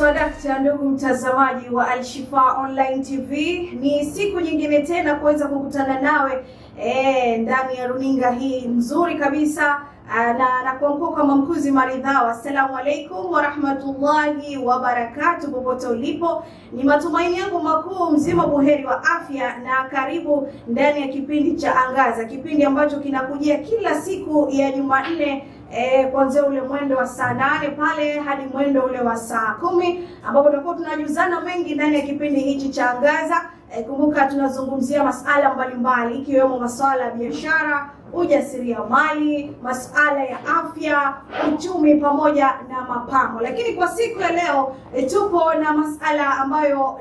Swadakta, ndugu mtazamaji wa Alshifa Online TV, ni siku nyingine tena kuweza kukutana nawe e, ndani ya runinga hii nzuri kabisa na nakuamkua kwa mamkuzi maridhawa. Assalamu alaikum warahmatullahi wabarakatu, popote ulipo, ni matumaini yangu makuu mzima buheri wa afya, na karibu ndani ya kipindi cha Angaza, kipindi ambacho kinakujia kila siku ya Jumanne E, kuanzia ule mwendo wa saa nane pale hadi mwendo ule wa saa kumi ambapo tutakuwa tunajuzana mengi ndani ya kipindi hichi cha Angaza. E, kumbuka tunazungumzia masala mbalimbali ikiwemo masuala ya biashara, ujasiriamali, masuala ya afya, uchumi pamoja na mapambo. Lakini kwa siku ya leo e, tupo na masala ambayo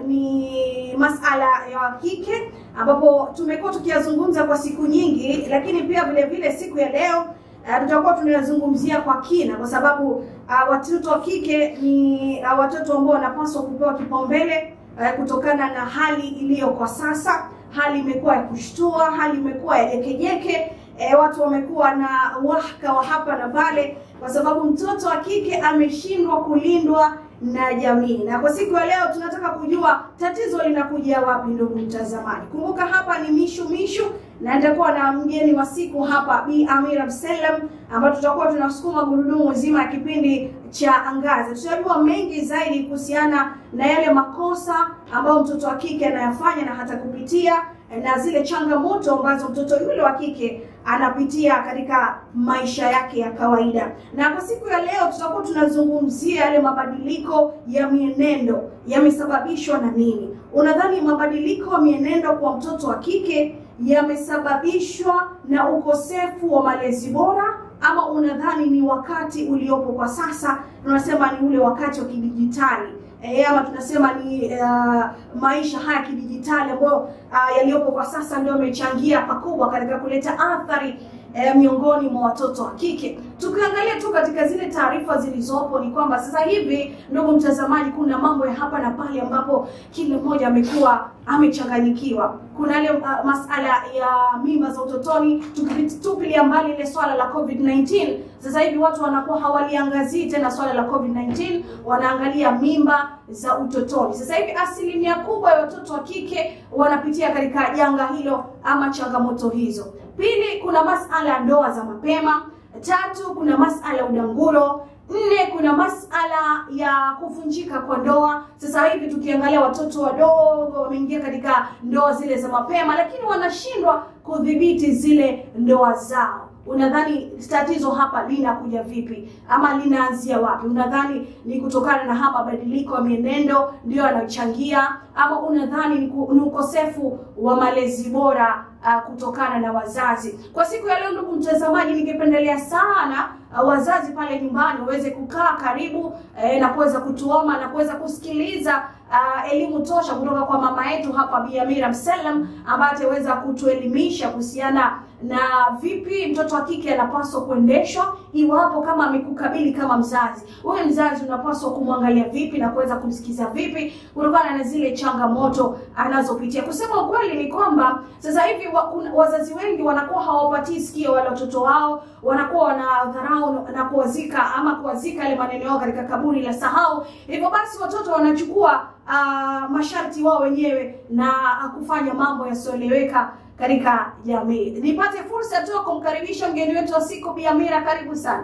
ni masala ya kike ambapo tumekuwa tukiyazungumza kwa siku nyingi, lakini pia vile vile siku ya leo Uh, tutakuwa tunazungumzia kwa kina kwa sababu uh, watoto wa kike ni uh, watoto ambao wanapaswa kupewa kipaumbele uh, kutokana na hali iliyo kwa sasa. Hali imekuwa ya kushtua, hali imekuwa ya jekejeke. E, watu wamekuwa na wahaka wa hapa na pale, kwa sababu mtoto wa kike ameshindwa kulindwa na jamii. Na kwa siku ya leo tunataka kujua tatizo linakuja wapi, ndugu mtazamaji. Kumbuka hapa ni Mishu Mishu na nitakuwa na mgeni wa siku hapa Bi Amira Mselem, ambapo tutakuwa tunasukuma gurudumu zima ya kipindi cha Angaza. Tutajua mengi zaidi kuhusiana na yale makosa ambayo mtoto wa kike anayafanya na hata kupitia na zile changamoto ambazo mtoto yule wa kike anapitia katika maisha yake ya kawaida. Na kwa siku ya leo tutakuwa tunazungumzia yale mabadiliko ya mienendo yamesababishwa na nini? Unadhani mabadiliko ya mienendo kwa mtoto wa kike yamesababishwa na ukosefu wa malezi bora ama unadhani ni wakati uliopo kwa sasa, tunasema ni ule wakati wa kidijitali e, ama tunasema ni uh, maisha haya kidijitali ambayo uh, yaliyopo kwa sasa ndio yamechangia pakubwa katika kuleta athari E, miongoni mwa watoto wa kike. Tukiangalia tu katika zile taarifa zilizopo ni kwamba sasa hivi, ndugu mtazamaji, kuna mambo ya hapa na pale ambapo kila mmoja amekuwa amechanganyikiwa. Kuna ile uh, masala ya mimba za utotoni, tukitupilia mbali ile swala la COVID-19. Sasa hivi watu wanakuwa hawaliangazii tena swala la COVID-19, wanaangalia mimba za utotoni. Sasa hivi asilimia kubwa ya watoto wa kike wanapitia katika janga hilo ama changamoto hizo. Pili, kuna masala ya ndoa za mapema. Tatu, kuna masala ya udangulo. Nne, kuna masala ya kuvunjika kwa ndoa. Sasa hivi tukiangalia watoto wadogo wameingia katika ndoa zile za mapema, lakini wanashindwa kudhibiti zile ndoa zao. Unadhani tatizo hapa linakuja vipi ama linaanzia wapi? Unadhani ni kutokana na hapa mabadiliko ya mienendo ndio yanachangia, ama unadhani ni ukosefu wa malezi bora uh, kutokana na wazazi? Kwa siku ya leo, ndugu mtazamaji, ningependelea sana uh, wazazi pale nyumbani waweze kukaa karibu eh, na kuweza kutuoma na kuweza kusikiliza uh, elimu tosha kutoka kwa mama yetu hapa Bi Amira Mselem ambaye ataweza kutuelimisha kuhusiana na vipi mtoto wa kike anapaswa kuendeshwa iwapo kama amekukabili kama mzazi. Wewe mzazi unapaswa kumwangalia vipi na kuweza kumsikiza vipi kutokana na zile changamoto anazopitia. Kusema ukweli ni kwamba sasa hivi wa, kuna, wazazi wengi wanakuwa hawapatii sikio wale watoto wao, wanakuwa wanadharau na kuwazika ama kuwazika yale maneno yao katika kaburi la sahau. Hivyo basi watoto wanachukua uh, masharti wao wenyewe na kufanya mambo yasiyoeleweka katika jamii. Nipate fursa tu kumkaribisha mgeni wetu wa siku Bi Amira, karibu sana.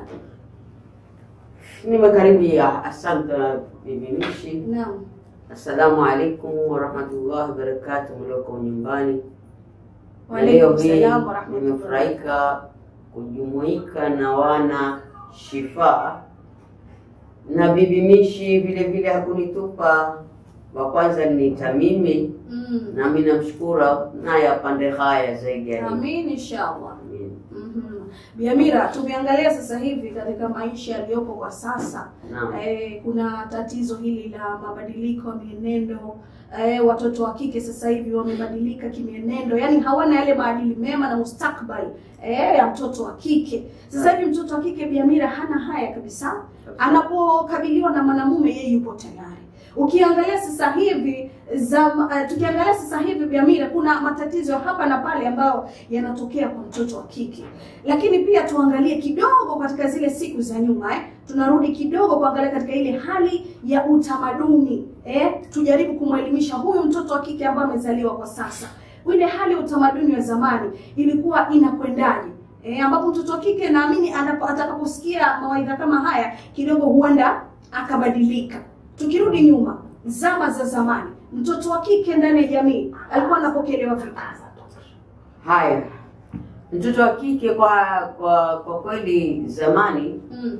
Nimekaribia. Asante bibi Mishi. Naam. Assalamu alaikum warahmatullahi wabarakatuh, mlioko nyumbani. Wa Na leo alaikum hii salam warahmatullahi. nimefurahika kujumuika na wana Shifaa na bibi Mishi vile vile hakunitupa wa kwanza niita mimi, Mm. nami namshukuru naye apande haya zaidi ya hivi. Amin inshallah. Amin. Mhm. Bi Amira, tumeangalia sasa hivi katika maisha yaliyopo kwa sasa Naam. eh, kuna tatizo hili la mabadiliko ya mienendo eh, watoto wa kike sasa hivi wamebadilika kimienendo, yani hawana yale maadili mema na mustakbali eh, ya mtoto wa kike. Sasa hivi mtoto wa kike Bi Amira hana haya kabisa, anapokabiliwa na mwanamume yeye yupo tayari. Ukiangalia sasa hivi zam, uh, tukiangalia sasa hivi Biamira, kuna matatizo ya hapa na pale ambayo yanatokea kwa mtoto wa kike, lakini pia tuangalie kidogo katika zile siku za nyuma eh. Tunarudi kidogo kuangalia katika ile hali ya utamaduni eh, tujaribu kumwelimisha huyu mtoto wa kike ambaye amezaliwa kwa sasa, ile hali ya utamaduni wa zamani ilikuwa inakwendaje? E, ambapo mtoto wa kike naamini anapo- atakaposikia mawaidha kama haya kidogo huenda akabadilika. Tukirudi nyuma, zama za zamani, mtoto wa kike ndani ya jamii alikuwa anapokelewa vipi? Haya, mtoto wa kike kwa kwa kwa kweli zamani, Mm.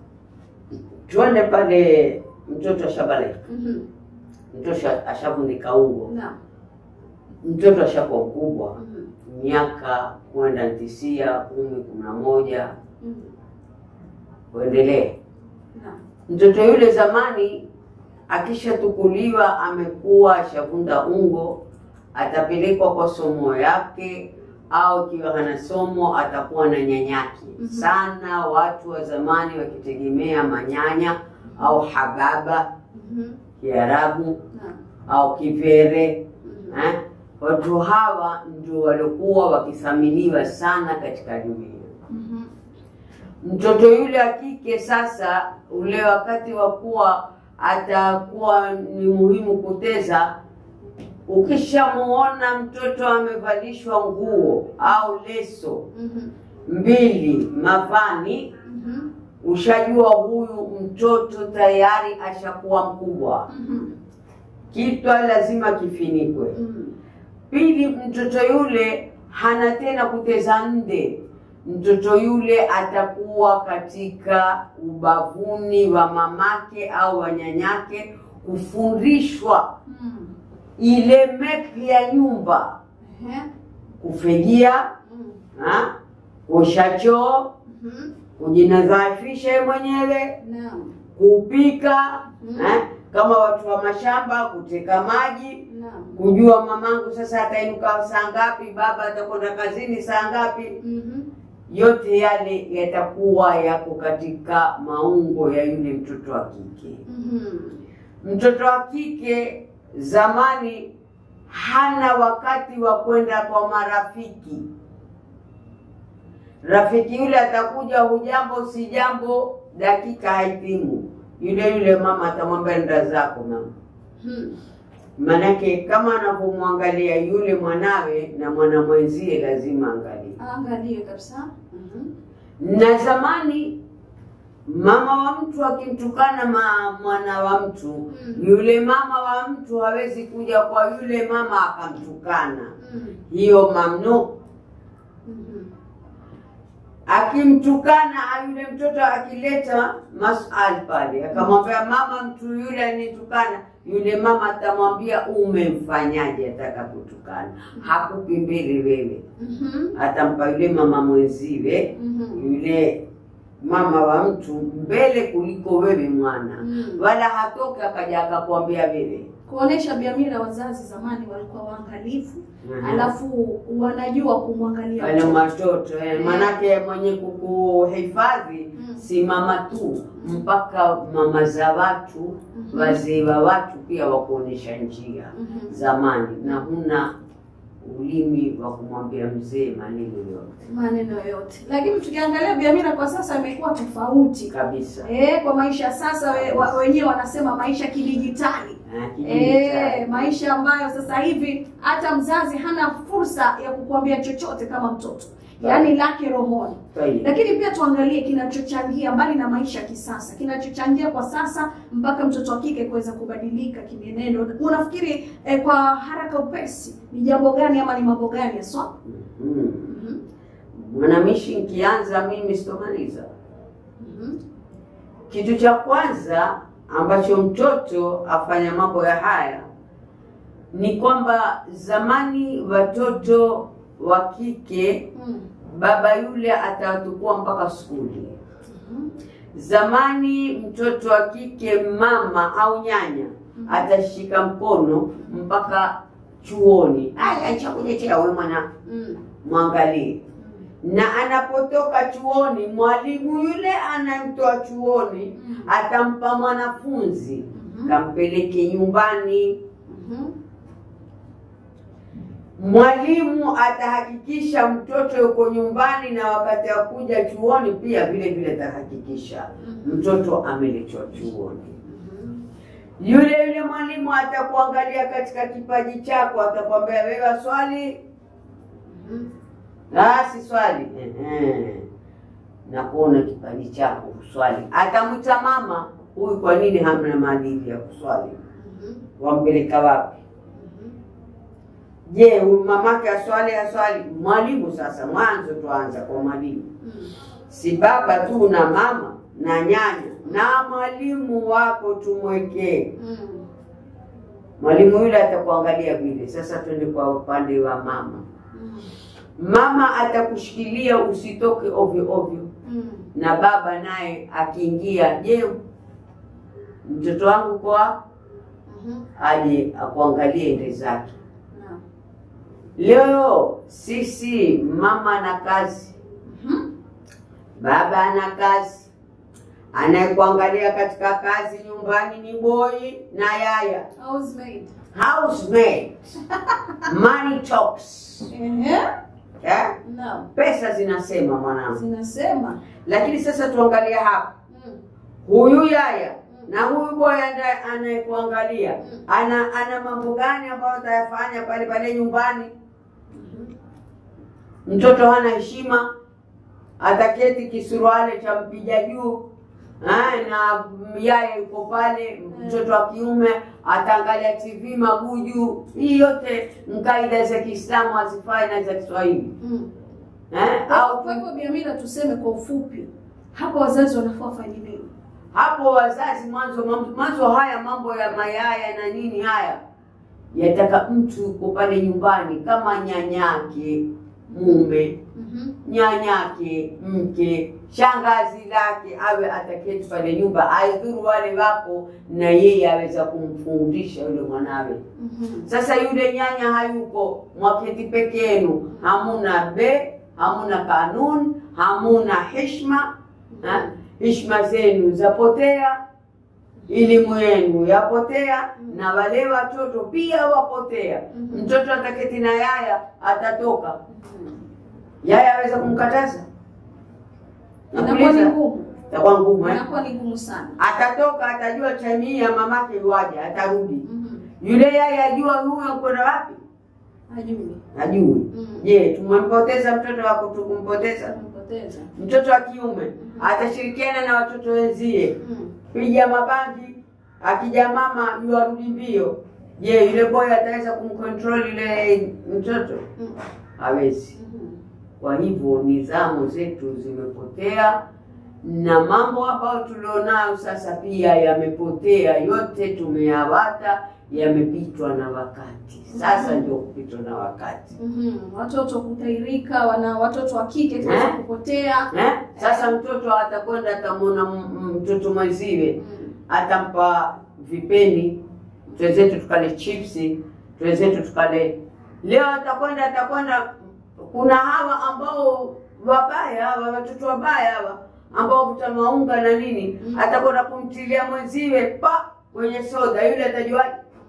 tuende pale, mtoto ashabaleka, Mhm. mtoto ashavundika ungo, Naam. mtoto ashakuwa mkubwa, Mhm. miaka kwenda tisia, kumi, kumi na moja Mhm. kuendelea. Naam. Mtoto yule zamani akishatukuliwa amekuwa ashavunda ungo, atapelekwa kwa somo yake, au ikiwa hana somo atakuwa na nyanyake. Mhm. Sana watu wa zamani wakitegemea manyanya au hababa Mhm. Kiarabu Naam. au Kivere Mhm. eh? Watu hawa ndio waliokuwa wakithaminiwa sana katika dunia. Mhm. Mtoto yule wa kike sasa, ule wakati wa kuwa atakuwa ni muhimu kuteza, ukishamuona mtoto amevalishwa nguo au leso Mhm. mbili mavani, Mhm. ushajua huyu mtoto tayari ashakuwa mkubwa, Mhm. kitwa lazima kifinikwe. Mhm. Pili, mtoto yule hana tena kuteza nde. Mtoto yule atakuwa katika ubavuni wa mamake au wanyanyake, kufundishwa Mhm. ile mepi ya nyumba, Ehe. kufejia, Mhm. ha? kuosha choo, Mhm. kujinadhafisha yeye mwenyewe, Naam. kupika Mhm. ha? kama watu wa mashamba, kuteka maji Naam. kujua mamangu sasa atainuka saa ngapi, baba atakwenda kazini saa ngapi. Mhm. Yote yale yatakuwa yako katika maungo ya yule mtoto wa kike. Mhm. Mtoto wa kike zamani hana wakati wa kwenda kwa marafiki. Rafiki yule atakuja, hujambo si jambo, dakika haitimu, yule yule mama atamwambia nda zako mama Mhm. Manake kama anavyomwangalia yule mwanawe na mwana mwenzie lazima angalie. Angalie kabisa. Mhm. Na zamani mama wa mtu akimtukana ma mwana wa mtu, Mm. yule mama wa mtu hawezi kuja kwa yule mama akamtukana. Mhm. Hiyo mamnu. Mhm. Akimtukana yule mtoto akileta maswali pale, akamwambia mama, mtu yule anitukana, yule mama atamwambia umemfanyaje atakapotukana, hakupi mbele wewe Mhm. atampa yule mama mwenziwe Mhm. yule mama wa mtu mbele kuliko wewe mwana, Mm. wala hatoki akaja akakwambia wewe. kuonesha Biamira, wazazi zamani walikuwa waangalifu, Mhm. alafu wanajua kumwangalia wale mtoto. watoto eh, Eh. manake mwenye kukuhifadhi Mm. si mama tu, mpaka mama za watu Mhm. wazee wa watu pia wakuonesha njia Mhm. zamani, na huna ulimi wa kumwambia mzee maneno yote maneno yote, lakini tukiangalia Biamira kwa sasa imekuwa tofauti kabisa. eh, kwa maisha sasa we, wa, wenyewe wanasema maisha kidijitali Eh, kijiji eh, cha- maisha ambayo sasa hivi hata mzazi hana fursa ya kukuambia chochote kama mtoto, yaani lake rohoni. Kweli. Lakini pia tuangalie kinachochangia mbali na maisha ya kisasa, kinachochangia kwa sasa mpaka mtoto wa kike kuweza kubadilika kimienendo. Unafikiri eh, kwa haraka upesi ni jambo gani ama ni mambo gani haswa? Mhm. Mhm. Mwanamishi, nikianza mimi sitomaliza. Mhm. Kitu cha kwanza ambacho mtoto afanya mambo ya haya ni kwamba zamani watoto wa kike Mhm. baba yule atawatukua mpaka skuli. Mhm. Zamani mtoto wa kike mama au nyanya Mhm. atashika mkono mpaka chuoni. Aya, chakuletea wewe mwana, Mhm. mwangalie na anapotoka chuoni, mwalimu yule anamtoa chuoni Mhm. atampa mwanafunzi Mhm. kampeleke nyumbani. Mhm. Mwalimu atahakikisha mtoto yuko nyumbani, na wakati wa kuja chuoni pia vile vile atahakikisha Mhm. mtoto ameletwa chuoni. Mhm. Yule yule mwalimu atakuangalia katika kipaji chako, atakwambia wewe swali Mhm. Ah, si swali. Ehe. Na kuona kipaji chako kuswali. Atamwita mama, huyu kwa nini hamna maadili ya kuswali? Mhm. Wampeleka wapi? Mhm. Je, huyu mamake aswali aswali? Mwalimu sasa, mwanzo tuanza kwa mwalimu. Mhm. Si baba tu na mama na nyanya na mwalimu wako tumwekee. Mhm. Mwalimu yule atakuangalia vile. Sasa twende kwa upande wa mama. Mhm. Mama atakushikilia usitoke ovyo ovyo. Mhm. na baba naye akiingia, je, mtoto wangu kwa Mhm. aje akuangalie ende zake. Naam. Leo sisi mama ana kazi, Mhm. baba ana kazi, anayekuangalia katika kazi nyumbani ni boy na yaya, Housemaid. housemaid. Money talks. Ehe. Eh? Naam. Pesa zinasema mwanangu, Zinasema. lakini sasa tuangalie hapa Mhm. huyu yaya na huyu boy anda- anayekuangalia Mm. ana ana mambo gani ambayo atayafanya pale pale nyumbani? Mhm. Mtoto hana heshima, ataketi kisuruale cha mpija juu eh, na yaya yuko pale. Mtoto wa kiume ataangalia TV maguju. Hii yote ni kaida za Kiislamu hazifai na za Kiswahili Mhm. eh, Kwa au kwa hivyo Biamira, tuseme kwa ufupi, hapa wazazi wanafaa wafanye nini? hapo wazazi mwanzo mwanzo haya mambo ya mayaya na nini haya yataka mtu yuko pale nyumbani kama nyanyake mume Mhm. nyanyake mke shangazi lake awe ataketi pale nyumba aidhuru wale wapo na yeye aweza kumfundisha yule mwanawe Mhm. sasa yule nyanya hayuko mwaketi peke yenu hamuna be hamuna kanuni hamuna heshima ha? heshima zenu zapotea elimu yenu yapotea na wale watoto pia wapotea Mhm. mtoto ataketi na yaya atatoka Mhm. yaya aweza kumkataza Inakuwa ni Nakuuliza. ngumu, itakuwa ngumu eh? inakuwa ni ngumu sana. atatoka atajua time hii ya mamake iwaje atarudi Mhm. yule yaya ajua huyo kwenda wapi Hajui. ajui Mhm. je tumempoteza mtoto wako tukumpoteza Tumempoteza. mtoto wa kiume atashirikiana na watoto wenzie Mhm. piga mabangi akija mama yuarudi mbio je yule boy ataweza kumcontrol yule mtoto Mhm. hawezi Mhm. kwa hivyo nidhamu zetu zimepotea na mambo ambayo tulionayo sasa pia yamepotea yote tumeyawata yamepitwa na wakati sasa Mhm. ndio kupitwa na wakati Mhm. Watoto kutairika, wana watoto wa kike kuweza Eh? kupotea. eh? sasa mtoto atakwenda atamwona m- m- mtoto mwenziwe Mhm. atampa vipeni twenzetu tukale chipsi twenzetu tukale leo atakwenda atakwenda kuna hawa ambao wabaya hawa watoto wabaya hawa ambao kuta maunga na nini Mm. atakwenda kumtilia mwenziwe pa kwenye soda yule atajuaje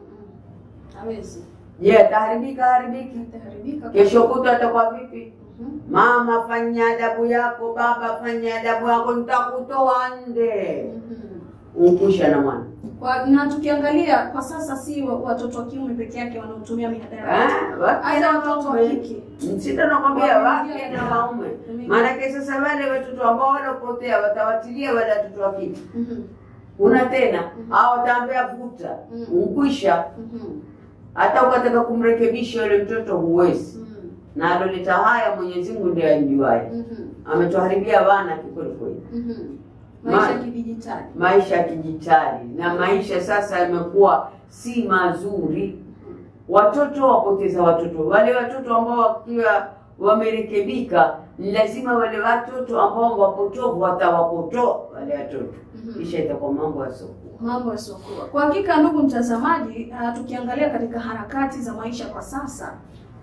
Mhm. Hawezi. je ataharibika haribiki Itaharibika. kesho kutwa atakuwa vipi Mhm. mama fanya adabu yako baba fanya adabu yako nitakutoa nde Mhm. unkusha na mwana Kwa, na tukiangalia kwa sasa si wa- watoto wa kiume peke yake wanaotumia mihadarati. Eh, wake Aidha na watoto wa waume. kike. Sita nakwambia Wameingia wake na katika- waume. wameingia. Maanake sasa wale watoto ambao walopotea watawatilia wale watoto wa kike. Mhm. Una tena Mhm. au wataambia vuta Mhm. unkwisha, Mhm. hata ukataka kumrekebisha yule mtoto huwezi. Mhm. Na aloleta haya Mwenyezi Mungu ndiye amjuaye. Mhm. Ametuharibia wana kikweli kweli, Mhm. Maisha ya Ma- kidijitali. maisha ya kidijitali na maisha sasa yamekuwa si mazuri. Watoto wapoteza watoto, wale watoto ambao wakiwa wamerekebika, ni lazima wale watoto ambao wapotovu watawapotoa wale watoto, Mhm. kisha itakuwa mambo yasiokuwa. mambo yasiokuwa. Kwa hakika, ndugu mtazamaji, uh, tukiangalia katika harakati za maisha kwa sasa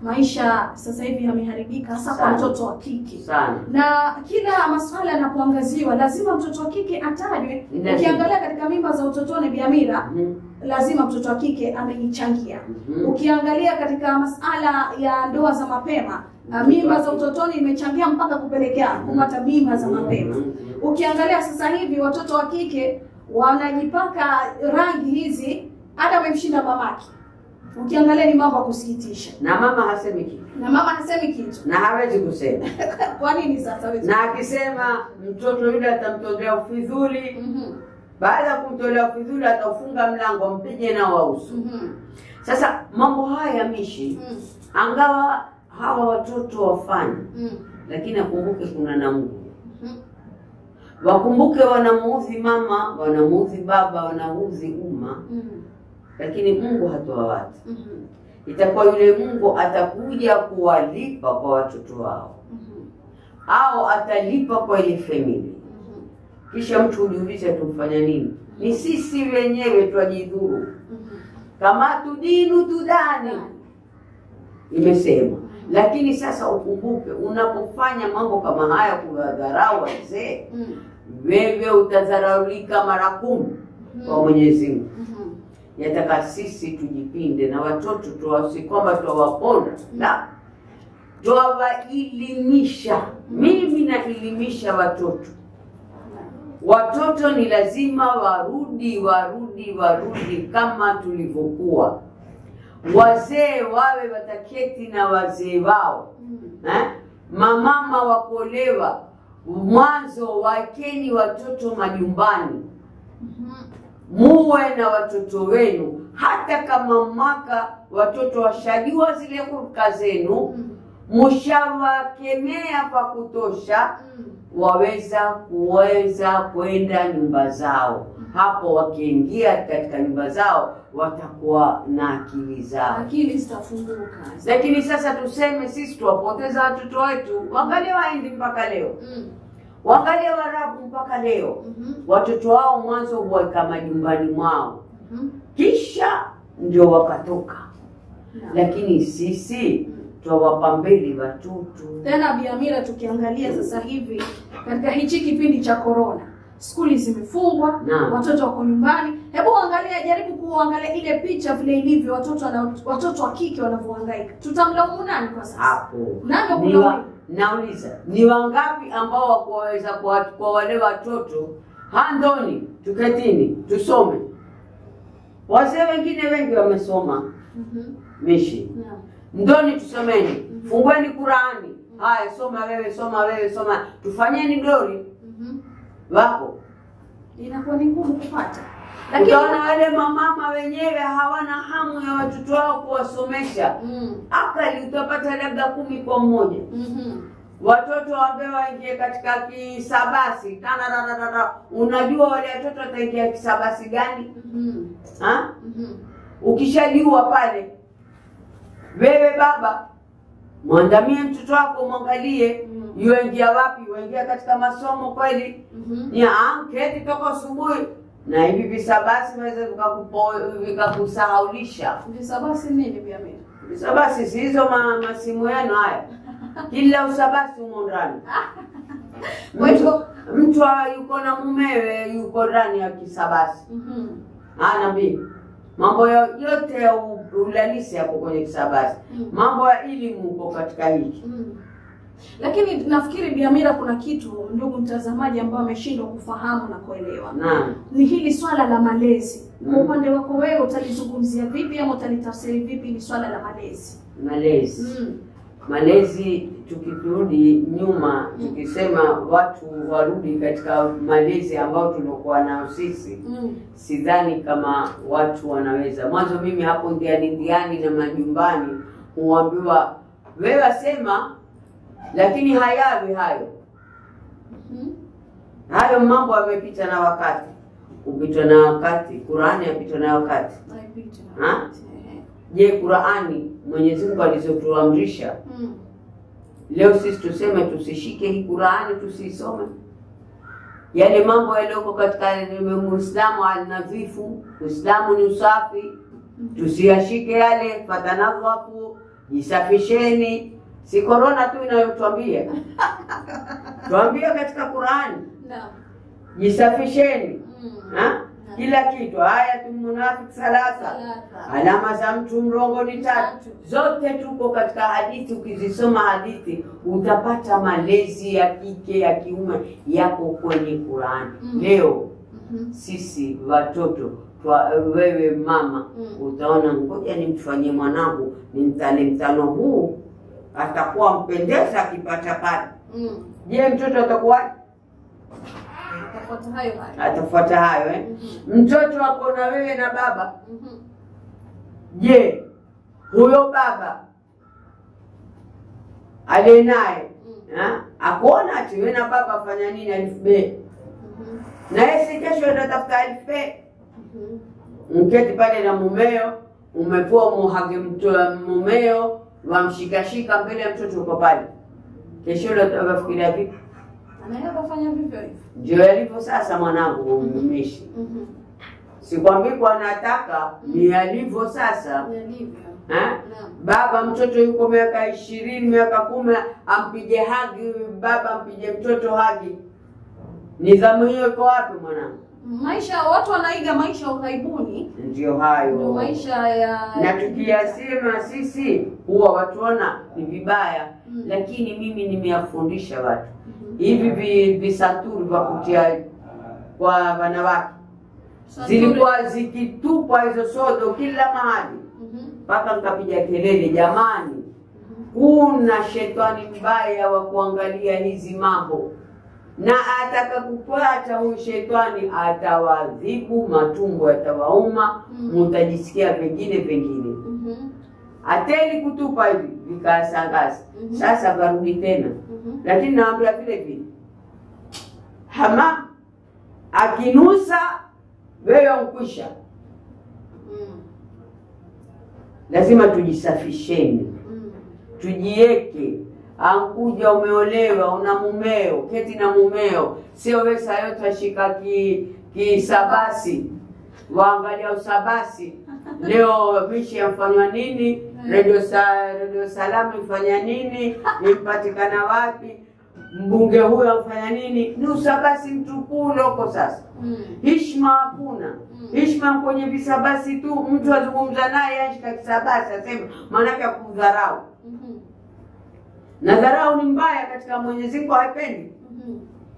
maisha sasa hivi yameharibika hasa kwa Sana. mtoto wa kike sana na kila masuala yanapoangaziwa lazima mtoto wa kike atajwe. Lazima. Ukiangalia katika mimba za utotoni, Biamira, Mhm. lazima mtoto wa kike ameichangia. Mhm. Ukiangalia katika masala ya ndoa za mapema, uh, mimba za utotoni imechangia mpaka kupelekea kupata mimba za mapema. Mhm. Ukiangalia sasa hivi watoto wa kike wanajipaka rangi hizi, hata amemshinda mamake. Ukiangalia ni mambo ya kusikitisha, na mama hasemi kitu na mama hasemi kitu. na hawezi kusema Kwa nini sasa wewe? na akisema mtoto yule atamtolea ufidhuli Mhm, baada ya kumtolea ufidhuli ataufunga mlango ampige nao wausu mhm, sasa mambo haya mishi mhm, angawa hawa watoto wafanye mhm, lakini akumbuke kuna na Mungu mhm. wakumbuke wanamuudhi mama wanamuudhi baba wanaudhi umma Mhm, lakini Mungu hatoa watu mhm, itakuwa yule Mungu atakuja kuwalipa kwa watoto wao mhm, au atalipa kwa ile family mhm, kisha mtu hujiuliza tumfanya nini ni sisi wenyewe twajidhuru mhm. kama tudinu tudani imesema lakini sasa ukumbuke unapofanya mambo kama haya kuwadharau wazee Mhm, wewe utadharaulika mara kumi kwa Mwenyezi Mungu mhm, yataka sisi tujipinde na watoto tuwasi kwamba twawaponda la twawaelimisha mimi naelimisha watoto watoto ni lazima warudi warudi warudi kama tulivyokuwa wazee wawe wataketi na wazee wao mhm, eh? mamama wakuolewa mwanzo wakeni watoto majumbani mhm. muwe na watoto wenu hata kama mwaka watoto washajua zile huruka zenu mshawakemea kwa kutosha waweza kuweza kwenda nyumba zao hapo wakiingia katika nyumba zao watakuwa na akili zao Akili zitafunguka. lakini sasa tuseme sisi tuwapoteza watoto wetu wangalia waindi mpaka leo Mm, wangalia warabu mpaka leo mhm, watoto wao mwanzo huweka majumbani mwao mhm. kisha ndio wakatoka Naam. lakini sisi twawapa mbele watoto Tena Biamira, tukiangalia sasa hivi katika hichi kipindi cha corona, skuli zimefungwa, Naam. watoto wako nyumbani. Hebu angalia, jaribu kuangalia ile picha vile ilivyo, watoto wana, watoto wa kike wanavyohangaika. Tutamlaumu nani kwa sasa? hapo Nani wa ni wa, kulaumu? nauliza ni wangapi ambao wakuwaweza kwa, kwa wale watoto handoni tuketini tusome wazee wengine wengi wamesoma Mhm, mishi naam. ndoni tusomeni fungueni qurani haya soma wewe soma wewe soma tufanyeni dori Mhm. wako Inakuwa ni ngumu kupata, lakini utaona wale mamama wenyewe hawana hamu ya watoto wao kuwasomesha Mm, akali utapata labda kumi kwa mmoja mhm, watoto wambe waingie katika kisabasi tanararara unajua wale watoto wataingia kisabasi gani mhm, ha? mhm. ukishajua pale wewe baba mwandamie mtoto wako mwangalie Mm. yuingia wapi yuingia katika masomo kweli Mhm. ni anketi toka asubuhi na hivi visabasi waweza vikakupo- vikakusahaulisha Visabasi nini Biamira? visabasi si hizo ma, masimu yenu haya kila usabasi humo ndani Kwa hivyo- mtu, mtu wa- yuko na mumewe yuko ndani ya kisabasi Mhm. anabii mambo yo- yote ya u- ulalisi hapo kwenye kisabasi Mm. mambo ya elimu uko katika hiki Mm. Lakini nafikiri Biamira, kuna kitu ndugu mtazamaji ambao ameshindwa kufahamu na kuelewa, naam ni hili swala la malezi. Kwa Mm. upande wako wewe utalizungumzia vipi ama utalitafsiri vipi hili swala la malezi? malezi Mm. malezi tukirudi nyuma tukisema watu warudi katika malezi ambao tuliokuwa nao sisi Mm. sidhani kama watu wanaweza mwanzo mimi hapo ndiani ndiani na majumbani huambiwa wewe wasema lakini hayawi hayo Mhm. hayo mambo yamepita na wakati kupitwa na wakati qurani yapitwa na wakati Naipita. Ha? Ehe. je qurani mwenyezi mungu alizotuamrisha Mm. leo sisi tuseme tusishike hii qurani tusiisome yale mambo yaliyoko katika muislamu alnadhifu uislamu ni usafi tusiyashike yale fatanadhafu jisafisheni. Si korona tu inayotwambia twambia katika Qurani, Naam. jisafisheni Mm. ha? kila kitu. Ayatul munafiki salasa, Salasa. alama za mtu mrongo ni tatu. Tatu. Zote tuko katika hadithi. Ukizisoma hadithi utapata malezi ya kike ya kiume yako kwenye Qurani. Mm. Leo Mhm. sisi watoto twa, wewe mama Mm. utaona, ngoja nimfanyie mwanangu nimtane mtano huu, atakuwa mpendeza akipata pale. Mm. Je, mtoto atakuwa Tafuata hayo hayo. atafuata hayo eh? Mhm. Mtoto ako na wewe na baba, Mhm. je, huyo baba aliye naye Mm. ha? akuona ati wewe na baba afanya nini elfu be Mhm. na yeye si kesho atatafuta elfu be Mhm. mketi pale na mumeo, umepewa muhage mtoa mumeo, wamshikashika mbele ya mtoto uko pale, kesho yule atafikiria vipi? Anaweza kufanya vivyo hivyo. Ndio yalivyo sasa, mwanangu mmishi, Mhm. sikwambii kwa nataka, ni yalivyo sasa Yalivyo. ha? Naam. Baba mtoto yuko miaka ishirini miaka kumi, ampige hagi baba, ampige mtoto hagi. Nidhamu hiyo iko wapi mwanangu? Maisha watu wanaiga maisha ya ughaibuni, Ndio hayo ndio maisha ya na tukiyasema sisi huwa watuona ni vibaya Mm. lakini mimi nimeyafundisha watu Mhm. hivi vi- visaturi vya kutia kwa wanawake Santuri. zilikuwa zikitupwa hizo sodo kila mahali Mhm. mpaka nikapiga kelele jamani kuna shetani mbaya wa kuangalia hizi mambo na ataka kupata huyu shetani atawadhibu matumbo yatawauma Mm. mutajisikia vingine vingine Mhm. ateli kutupa hivi vikasangaza Mhm. sasa varudi tena Mhm. lakini nawambia vile vile hama akinusa wewe mkwisha Mm. lazima tujisafisheni Mm. tujieke ankuja umeolewa una mumeo keti na mumeo sio we saa yote ashika ki kisabasi waangalia usabasi leo mishi yamfanywa nini redio sa, redio salamu ifanya nini impatikana wapi mbunge huyo amfanya nini ni usabasi mtukuu loko sasa Mm. hishma hakuna Mm. hishma kwenye visabasi tu mtu azungumza naye ashika kisabasi asema maanake akudharau Mhm. na dharau ni mbaya katika Mwenyezi Mungu haipendi. Mhm.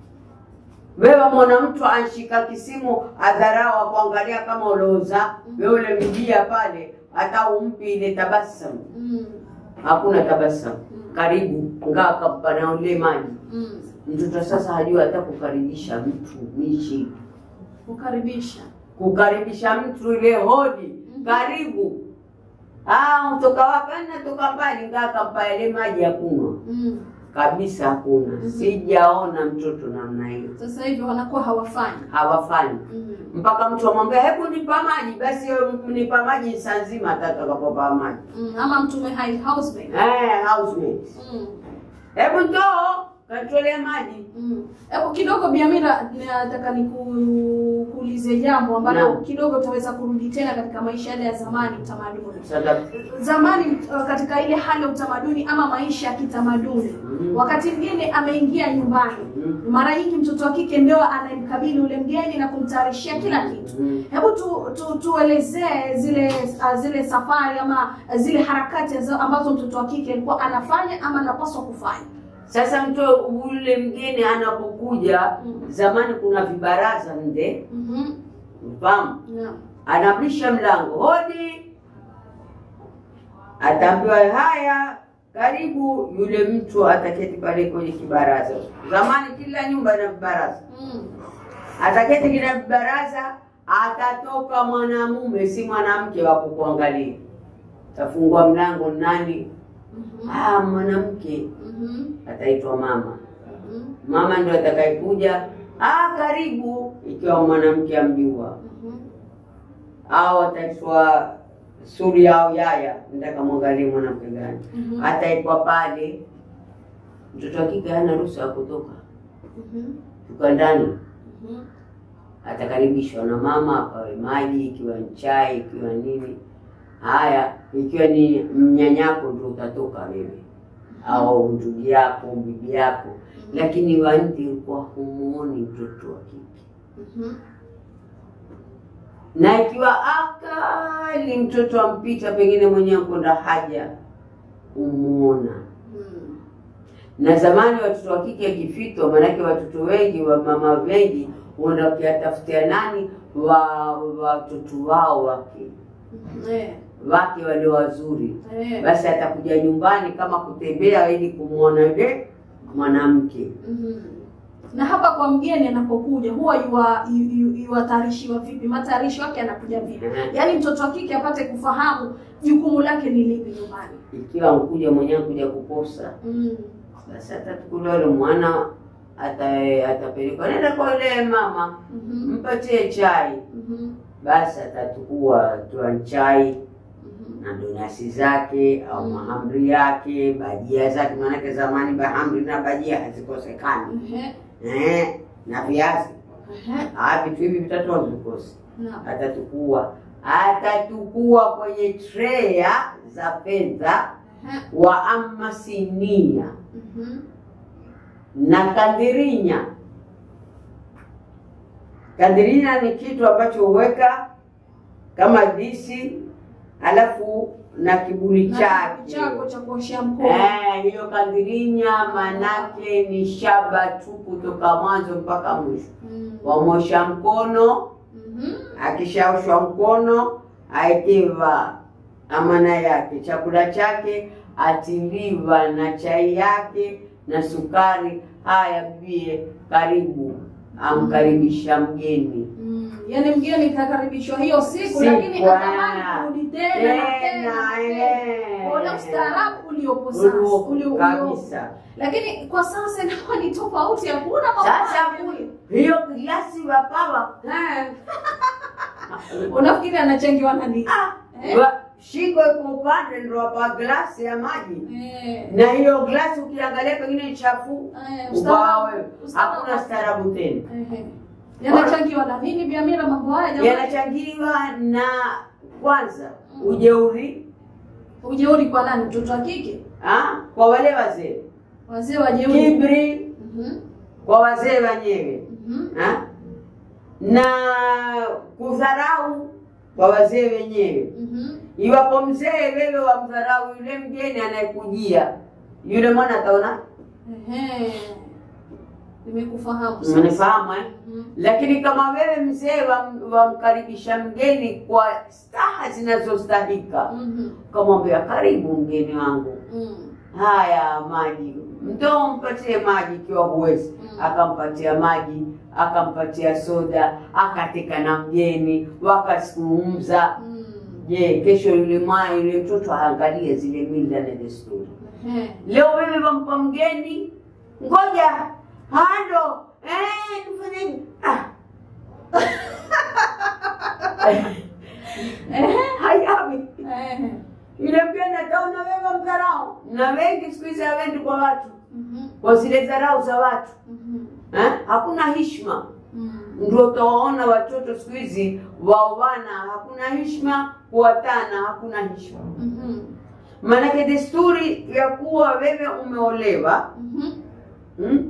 Wewe mwana mtu anshika kisimu adharau akuangalia kama ulioza wewe ule mjia pale, hata umpi ile tabasamu, Mm. hakuna tabasamu. Karibu ngaa kapana ule maji. Mm. Mtoto sasa hajui hata kukaribisha mtu mishi, Kukaribisha. kukaribisha mtu ile hodi, karibu Ah, utoka wapi? Natoka mbali, ngaa kampa ile maji ya kunywa Mm. kabisa, hakuna. Sijaona mtoto namna hiyo. Sasa hivi wanakuwa hawafanyi. hawafanyi Mm. mpaka mtu amwambia hebu nipa maji, basi wewe nipa maji saa nzima atakapopa maji. Mm. Ama mtume hai housemaid. Eh, housemate, Mm. hebu ndoo katolea maji. Mm. Hebu kidogo Biamira, nataka nikuulize jambo ambalo Naam. kidogo utaweza kurudi tena katika maisha yale ya zamani, utamaduni Sasa zamani, uh, katika ile hali ya utamaduni ama maisha ya kitamaduni Mhm. wakati mgeni ameingia nyumbani, Mhm. mara nyingi mtoto wa kike ndio anayemkabili ule mgeni na kumtayarishia kila kitu. Mhm. Hebu tu, tu, tuelezee zile uh, zile safari ama uh, zile harakati za- ambazo mtoto wa kike alikuwa anafanya ama anapaswa kufanya. Sasa mtu ule mgeni anapokuja, Mhm. zamani kuna vibaraza nde, Mhm. mfahamu, Naam. anabisha mlango, hodi, ataambiwa haya, karibu. Yule mtu ataketi pale kwenye kibaraza. Zamani kila nyumba ina vibaraza Mm. ataketi kila baraza, atatoka mwanamume, si mwanamke wa kukuangalia. Tafungua mlango, nani? Mhm. Ah, mwanamke Mhm. ataitwa mama. Mhm. Mama ndio atakayekuja, ah, karibu, ikiwa mwanamke amjua, Mhm. au ataitwa suri au yaya, nataka mwangalie mwanamke gani. Mhm. Ataitwa pale. Mtoto wa kike hana ruhusa ya kutoka, Mhm. yuko ndani Mhm. atakaribishwa na mama, apawe maji, ikiwa ni chai, ikiwa nini. Haya, ikiwa ni mnyanyako ndio utatoka wewe au ndugu yako bibi yako, lakini wanti ulikuwa humuoni mtoto wa kike Mhm. na ikiwa akali mtoto ampita pengine mwenyewe kwenda haja umuona. Mm. Na zamani watoto wa kike akifitwa, maanake watoto wengi wa mama wengi huenda wakiwatafutia nani wa watoto wao wake Eh, wake walio wazuri, eh. basi atakuja nyumbani kama kutembea ili kumwona yule mwanamke. Mhm. Na hapa kwa mgeni anapokuja huwa yuwa- yu- yu- yuwatayarishiwa vipi? Matayarisho yake yanakuja vipi? Mhm. Yaani mtoto wa kike apate kufahamu jukumu lake ni lipi nyumbani. Ikiwa mkuja mwenyewe kuja kuposa Mm. Basi atachukuliwa yule mwana ata- atapelekwa, nenda kwa yule mama, Mhm. mpatie chai. Mhm. Basi atachukua toa chai Mhm. na donasi zake au Mm. mahamri yake, bajia zake, maanake zamani mahamri na bajia hazikosekani Ehe. eh, na viazi. Ehe. Ah, vitu hivi vitatu havikosi. Naam. Atatukua atatukua kwenye treya za fedha Ehe. wa ama sinia Mhm. na kandirinya. Kandirinya ni kitu ambacho huweka kama disi, alafu na kiburi Na chake. kitu chako cha kuoshea mkono. Eh, hiyo kandirinya manake ni shaba tu kutoka mwanzo mpaka mwisho. Mm. Wamosha mkono, Mhm. akishaoshwa mkono aekewa amana yake, chakula chake atiliwa na chai yake na sukari. Haya bie, karibu, amkaribisha mgeni Mm. Yaani mgeni kakaribishwa hiyo siku, Siku, lakini ah. atamani kurudi tena na tena na tena. eh. Ule ustaarabu uliopo sasa, Ulio- ule uliopo. kabisa. Lakini kwa sasa inakuwa ni tofauti, hakuna mambo Sasa hayo. hiyo glasi wapawa Eh. Unafikiri anachangiwa na nini? Eh? wa- shingo iko upande ndo wapa glasi ya maji Eh. na hiyo glasi ukiangalia pengine ni chafu Eh, ubao ustaarabu- ustaarabu. hakuna staarabu tena Ehe. Yanachangiwa na nini Biamira mambo haya jamani? yanachangiwa na kwanza ujeuri Ujeuri kwa nani? Mtoto wa kike? ah, kwa wale wazee Wazee wajeuri. kibri Mhm. kwa wazee wenyewe Mhm. ah, na kudharau kwa wazee wenyewe Mhm. iwapo mzee wewe wamdharau yule mgeni anayekujia yule mwana ataona Ehe. Nimekufahamu sasa. umenifahamu eh? Mhm. lakini kama wewe mzee wam- wamkaribisha mgeni kwa staha zinazostahika Mhm. ukamwambia karibu mgeni wangu Mhm. haya maji mtoo mpatie maji ikiwa huwezi Mm. akampatia maji akampatia soda akatika na mgeni wakazungumza Mhm. je kesho yule mwana yule mtoto aangalie zile mila na desturi Ehe. leo wewe wampa mgeni ngoja hando eh, nifanye hivi. ah. Ehe. hayawi Ehe. yule mgeni ataona wewe mdharau na wengi siku hizi hawendi kwa watu Mhm. kwa zile dharau za watu Mhm. eh? hakuna hishma Mhm. ndio utawaona watoto siku hizi waoana hakuna hishma kuwatana hakuna hishma Mhm. maanake desturi ya kuwa wewe umeolewa Mhm. hmm?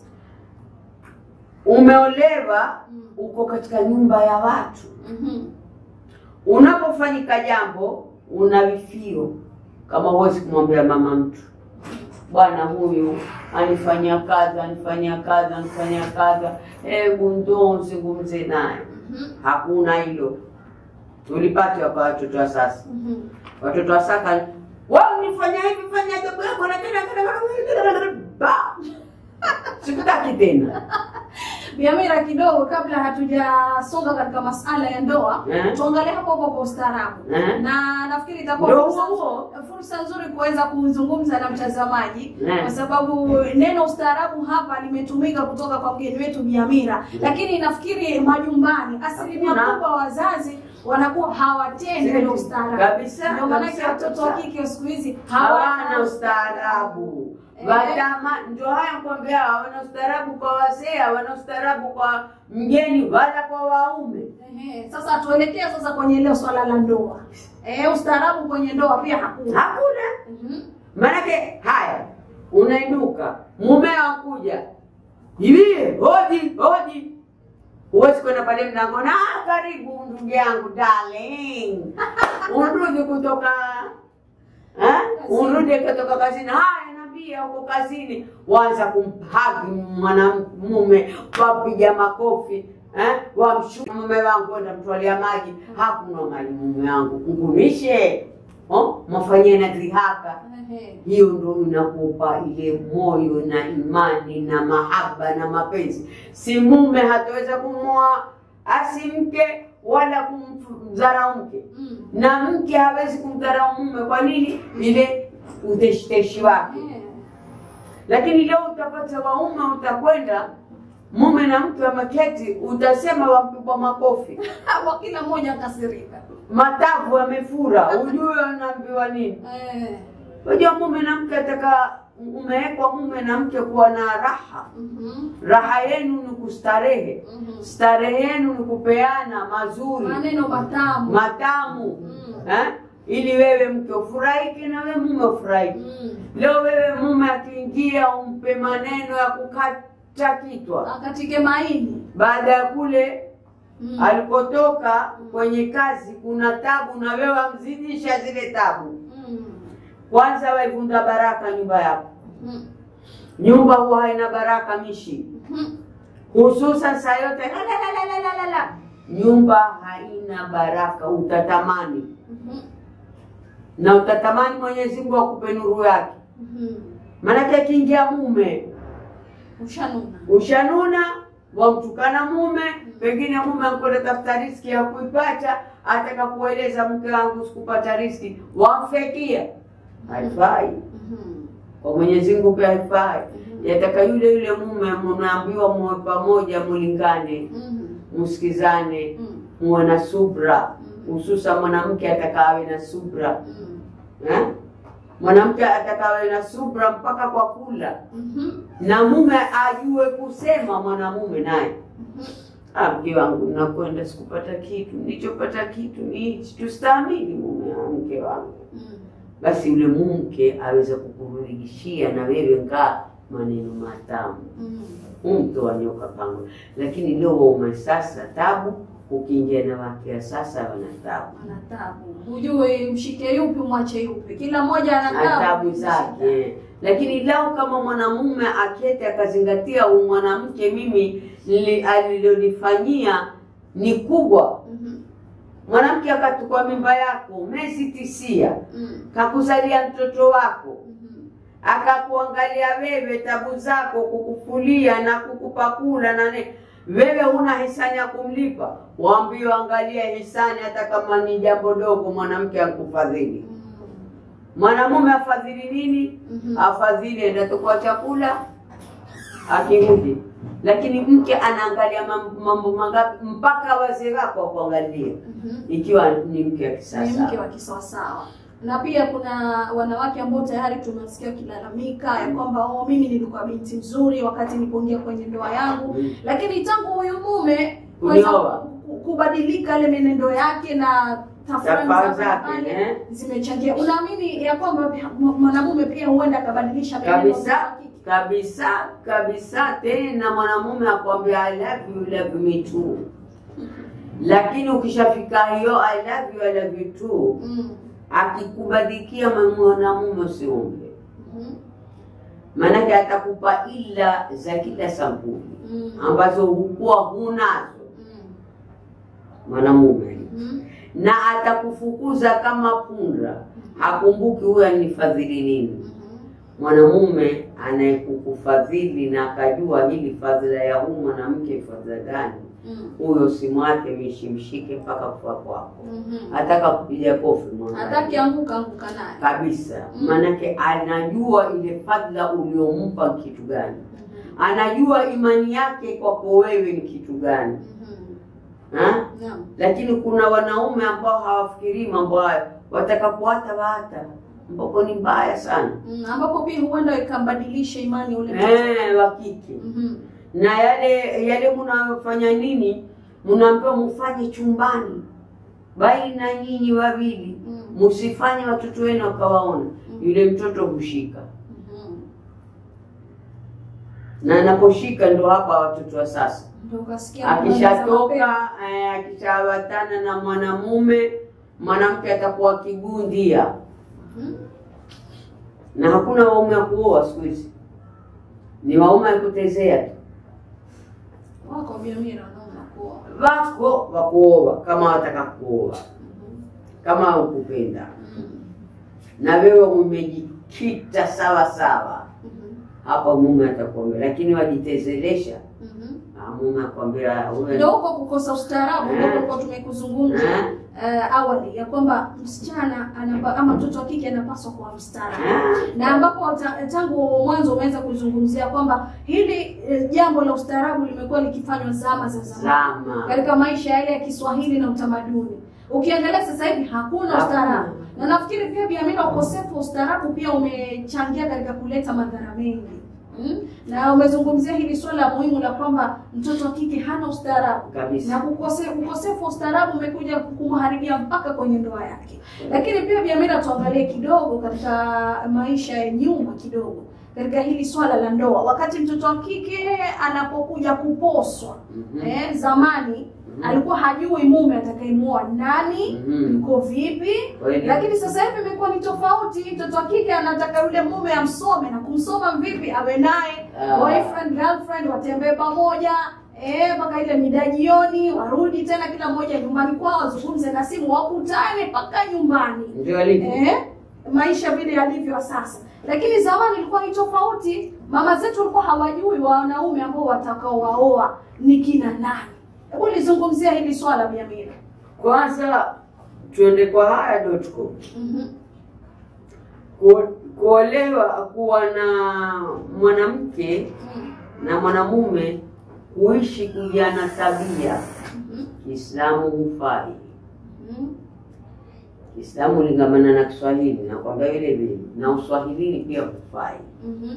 umeolewa Mm. uko katika nyumba ya watu Mhm. unapofanyika jambo una vifio kama huwezi kumwambia mama mtu bwana huyu anifanyia kadha anifanyia kadha anifanyia kadha hebu ndo nzungumze naye Mhm. hakuna hilo tulipata kwa watoto wa sasa Mhm. watoto wa sasa wao nifanya hivi fanya jambo yako na tena ba sikutaki tena Biamira, kidogo kabla hatujasonga katika masala ya ndoa Eh. tuangalie hapo hapo kwa ustaarabu Eh. na nafikiri itakuwa Ndio fursa, huo. fursa nzuri kuweza kuzungumza na mtazamaji Eh. kwa sababu neno ustaarabu hapa limetumika kutoka kwa mgeni wetu Biamira, lakini nafikiri majumbani asilimia Hakuna. kubwa wazazi wanakuwa hawatendi ule ustaarabu. Kabisa, Ndio maana kabisa, watoto wa kabisa. kike siku hizi hawana ustaarabu Eh. watama ndio haya kwambia hawana ustaarabu kwa wazee hawana ustaarabu kwa mgeni wala kwa waume Ehe, sasa tuelekee sasa kwenye ile swala la ndoa. Eh, ustaarabu kwenye ndoa pia hakuna. hakuna Mhm. Maanake haya, unainuka mumeo akuja hivi, hoji hoji, huwezi kwenda pale mlangoni, ah, karibu ndugu yangu darling, urudi kutoka eh, urudi kutoka kazini, haya naambia uko kazini, waanza kumhagi mwanamume, wapiga makofi eh, wamshuka mume wangu, enda mtwalia maji, hakuna maji mume wangu, ngumishe oh, mafanyia na dhihaka Ehe. hiyo ndo inakupa ile moyo na imani na mahaba na mapenzi. Si mume hataweza kumwoa asi mke wala kumdharau mke, Mm. na mke hawezi kumdharau mume. Kwa nini? Ile uteshiteshi wake. Eh. Lakini leo utapata waume, utakwenda mume na mke wameketi, utasema wampigwa makofi, Hapo kila mmoja akasirika. matavu yamefura, ujue unaambiwa nini? Eh. Unajua mume na mke ataka umewekwa mume na mke kuwa na raha. Mhm. Raha yenu ni kustarehe, Mhm. starehe yenu ni kupeana mazuri Maneno matamu. matamu Mm. eh? ili wewe mke ufurahike na wewe mume ufurahike. Mm. Leo wewe mume akiingia umpe maneno ya kukata kichwa, Akatike maini. baada ya kule Mm. alikotoka kwenye kazi kuna tabu, na wewe amzidisha zile tabu. Mm. Kwanza waivunda baraka nyumba yako. Mhm. Nyumba huwa haina baraka mishi, Mhm. hususan saa yote la, la, la, la, la, la, la. Nyumba haina baraka, utatamani Mhm. na utatamani Mwenyezi Mungu akupe nuru yake. Mhm. Maanake akiingia mume Ushanuna. ushanuna, wamtukana mume, pengine mume akwenda tafuta riski ya kuipata, ataka kueleza mke wangu sikupata riski, wamfekia. Haifai Mhm. kwa Mwenyezi Mungu pia haifai. Mhm. Yataka yule yule mume mnaambiwa muwe pamoja, mulingane, Mhm. msikizane, Mhm. muwe na subra, Mhm. hususan mwanamke atakawe na subra Mhm. eh? Mwanamke atakawe na subra mpaka kwa kula, Mhm. na mume ajue kusema mwanamume naye Mhm. Ah, mke wangu nakwenda, sikupata kitu, nilichopata kitu ni hichi. Tustahimili mume wa mke wangu, Mhm. basi yule mke aweze kukurudishia na wewe ngaa maneno matamu Mhm. mto wa nyoka pango. Lakini leo waume sasa tabu, ukiingia na wake wa sasa wana tabu Ana tabu. Hujui mshike yupi umwache yupi. Kila mmoja ana na tabu zake. Lakini lau kama mwanamume akete akazingatia huyu mwanamke mimi li- alilolifanyia ni kubwa, Mhm. mwanamke akatukua mimba yako miezi tisia, Mhm. kakuzalia mtoto wako, Mhm. akakuangalia wewe tabu zako, kukufulia na kukupa kula na ne wewe huna hisani ya kumlipa, waambiwa angalia hisani, hata kama ni jambo dogo, mwanamke akufadhili. Mwanamume afadhili nini? Mhm. Afadhili enda tukua chakula akirudi, lakini mke anaangalia mam- mambo mangapi mpaka wazee wako wakuangalia, Mhm. ikiwa ni mke wa ni kisasa. mke wa kisawasawa na pia kuna wanawake ambao tayari tumesikia wakilalamika ya kwamba oh, mimi nilikuwa binti nzuri wakati nilipoingia kwenye ndoa yangu Mm. lakini tangu huyu mume Kunioa. kuweza ku- kubadilika ile menendo yake na tafrani Tafaa za zake, pale eh. zimechangia unaamini ya kwamba pia mwanamume pia huenda akabadilisha menendo kabisa zake? kabisa kabisa. Tena mwanamume akwambia I love you, love me too, lakini ukishafika hiyo I love you, I love you too, Mm. akikubadikia mwanamume usiombe, Mhm. maanake atakupa ila za kila sampuli Mm. ambazo hukuwa hunazo Mm. mwanamume, Mhm. na atakufukuza kama punda, hakumbuki huyu alinifadhili nini. Mhm. mwanamume anayekukufadhili na akajua hili fadhila ya huu mwanamke fadhila gani, Mm. huyo simu wake mishimshike mpaka kufa kwako, Mhm. ataka kupiga kofi mwangalie. hataki anguka anguka naye kabisa, Mm. maanake anajua ile fadhila uliompa ni kitu gani, Mhm. anajua imani yake kwako wewe ni kitu gani Mhm. ha? Naam. Lakini kuna wanaume ambao hawafikirii mambo hayo, watakapoata waata, ambako ni mbaya sana Mm, ambapo pia huenda ikambadilisha imani ule mtoto. eh, wa kike Mhm. na yale yale mnayofanya nini, mnaambiwa mufanye chumbani baina nyinyi wawili, Mm. msifanye watoto wenu wakawaona. Yule mtoto hushika Mhm. na anaposhika ndo hapa watoto wa sasa Ndio ukasikia habari za mapenzi. akishatoka eh, akishawatana na mwanamume mwanamke atakuwa kigundia Mhm. na hakuna waume wa kuoa siku hizi ni waume wa kutezea tu Wako Biamira wanaona kuwa. wako wa kuoa kama wataka kuoa Mhm. kama ukupenda Mhm. na wewe umejikita sawa sawa Mhm. hapa mume atakwambia lakini wajitezelesha Mhm. ah, mume akwambia wewe Ndio huko kukosa ustaarabu ndio Eh. tulikuwa tumekuzungumza Eh. eh, awali ya kwamba msichana anapa, ama mtoto wa kike anapaswa kuwa mstaarabu Ah, na ambapo ta- tangu mwanzo umeweza kuzungumzia kwamba hili eh, jambo la ustaarabu limekuwa likifanywa zama za zamani zama katika maisha yale ya Kiswahili na utamaduni. Ukiangalia sasa hivi hakuna Hakuna. ustaarabu, na nafikiri pia Biamina, ukosefu wa ustaarabu pia umechangia katika kuleta madhara mengi mm? na umezungumzia hili swala muhimu la kwamba mtoto wa kike hana ustaarabu na kabisa kukose, ukosefu wa ustaarabu umekuja kumharibia mpaka kwenye ndoa yake. Lakini pia Biamira, tuangalie kidogo katika maisha ya nyuma kidogo katika hili swala la ndoa, wakati mtoto wa kike anapokuja kuposwa Mhm. eh, zamani Mhm. alikuwa hajui mume atakayemuoa nani Mhm. yuko vipi, Kweli. lakini sasa hivi imekuwa ni tofauti. Mtoto wa kike anataka yule mume amsome, na kumsoma vipi? Awe naye Ah. boyfriend girlfriend, watembee pamoja eh, mpaka ile mida jioni, warudi tena kila mmoja nyumbani kwao, wazungumze na simu, wakutane mpaka nyumbani ndio alivyo eh, maisha vile yalivyo sasa. Lakini zamani ilikuwa ni tofauti. Mama zetu walikuwa hawajui wanaume ambao watakaowaoa ni kina nani. Hebu lizungumzia hili swala Biamira. kwanza tuende kwa haya.com Mhm. Ku- kuolewa kuwa na mwanamke na mwanamume kuishi kujana tabia Mhm. Kiislamu hufai. Mhm. Kiislamu lingamana na Kiswahili nakwambia vile vile, na Uswahilini pia hufai. Mhm.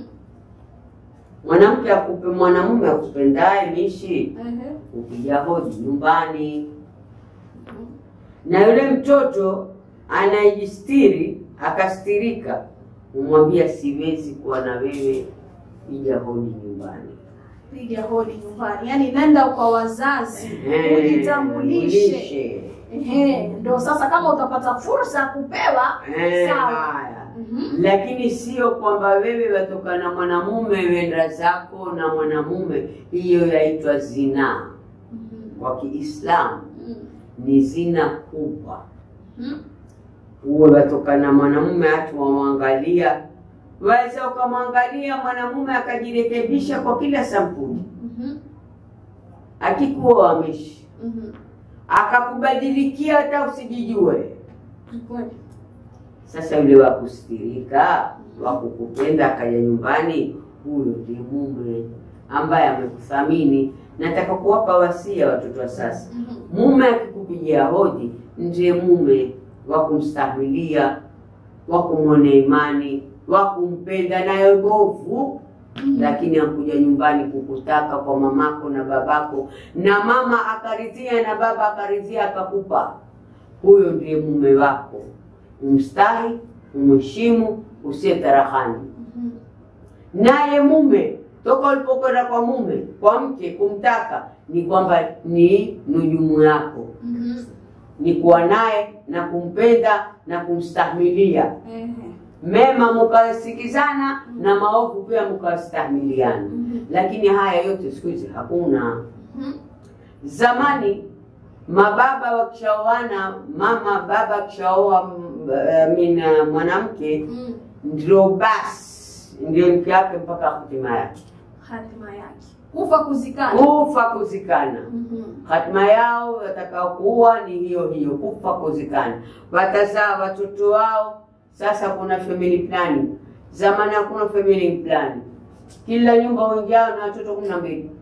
Mwanamke akupe mwanamume akupendaye mishi Ehe. ukija hodi nyumbani, Mhm. na yule mtoto anayejistiri akastirika, umwambia siwezi kuwa na wewe, ija hodi nyumbani. Piga hodi nyumbani, yaani nenda kwa wazazi Ehe, ujitambulishe. ulishe. Ehe, ndio sasa kama utapata fursa ya kupewa Eh, sawa. haya. Mhm. Lakini sio kwamba wewe watoka na mwanamume wenda zako na mwanamume, hiyo yaitwa zinaa. Mhm. Kwa Kiislamu Mhm. ni zina kubwa. Mhm. Uwe watoka na mwanamume hatu wamwangalia, waweza ukamwangalia mwanamume akajirekebisha kwa kila sampuli, Mhm. akikuwa wamishi Mhm. akakubadilikia hata usijijue. Ni kweli. Sasa yule wa kustirika wa kukupenda akaja nyumbani, huyo ndiye mume ambaye amekuthamini. Nataka kuwapa wasia watoto wa sasa, Mhm. mume akikupigia hodi ndiye mume wa kumstahimilia, wa kumwonea imani, wa kumpenda nayo bovu Mhm. lakini akuja nyumbani kukutaka kwa mamako na babako, na mama akaridhia na baba akaridhia akakupa, huyo ndiye mume wako. Umstahi, umheshimu, usiye tarahani Mhm. naye. Mume toka ulipokwenda kwa mume kwa mke kumtaka, ni kwamba ni nujumu yako, Mhm. ni kuwa naye na kumpenda na kumstahimilia Ehe. mema mukasikizana na maovu pia mukastahimiliana. Mhm. Lakini haya yote siku hizi hakuna. Mhm. Zamani mababa wakishaoana, mama baba akishaoa mm, eh, mina mwanamke, Mhm. ndio basi ndio mke wake mpaka hatima yake, Hatima yake kufa kuzikana. kufa kuzikana. Mhm. Hatima yao watakao kuua ni hiyo hiyo, kufa kuzikana. Watazaa watoto wao. Sasa kuna family planning. Zamani hakuna family planning, kila nyumba uingiao na watoto kumi na mbili.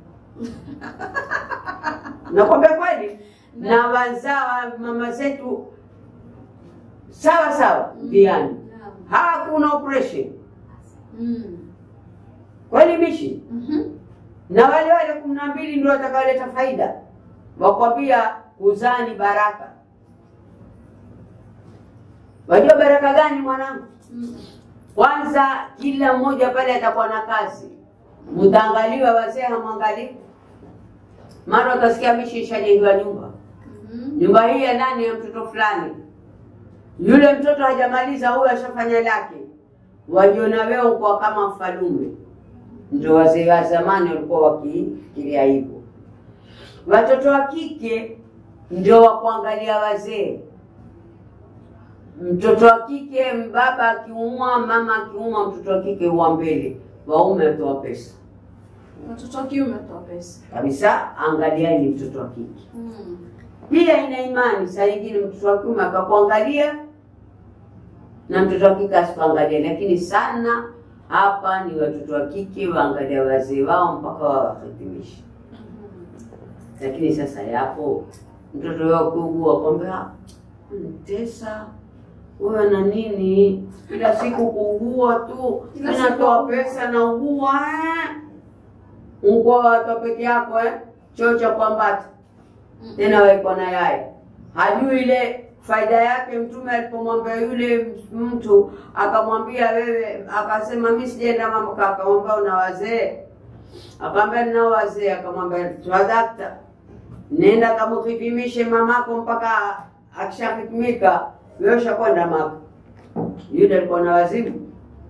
Nakwambia kweli, na wazaa mama zetu sawa sawa diani, Naam. hakuna operation Mhm. kweli mishi, Mhm. na wale wale kumi na mbili ndio watakaoleta faida, wakwambia kuzaa ni baraka. Wajua baraka gani mwanangu? Mm. Kwanza kila mmoja pale atakuwa na kazi, mtaangaliwa, wazee hamwangalii. Mara utasikia mishi ishajengiwa nyumba, Mhm. nyumba hii ya nani? Ya mtoto fulani. Yule mtoto hajamaliza, huyo ashafanya lake, wajiona wewe uko kama mfalume. Ndio wazee wa zamani walikuwa wakifikiria hivyo. Watoto wa kike ndio wa kuangalia wazee. Mtoto wa kike, baba akiumwa, mama akiumwa, mtoto wa kike huwa mbele, waume watoa pesa Watoto wa kiume watoa pesa. kabisa. Angaliani mtoto wa kike. Mm. Pia ina imani, saa nyingine mtoto wa kiume akakuangalia na mtoto wa kike asikuangalia, lakini sana hapa ni watoto wa kike waangalia wazee wao mpaka wawahitimishe. Lakini sasa yapo mtoto wao kuugua, kwambia mtesa huyo ana nini, kila siku kuugua tu, Kila siku inatoa kuugua. pesa na ugua eh. Ungua watu peke yako eh, choo cha kwambata tena waiko na yai, hajui ile faida yake. Mtume alipomwambia yule mtu akamwambia wewe, akasema mimi sijaenda mambo, akamwambia una wazee, akamwambia ninao wazee, akamwambia twadakta, nenda kamhikimishe mamako mpaka akishahikimika, wewe ushakwenda maka. Yule alikuwa na wazimu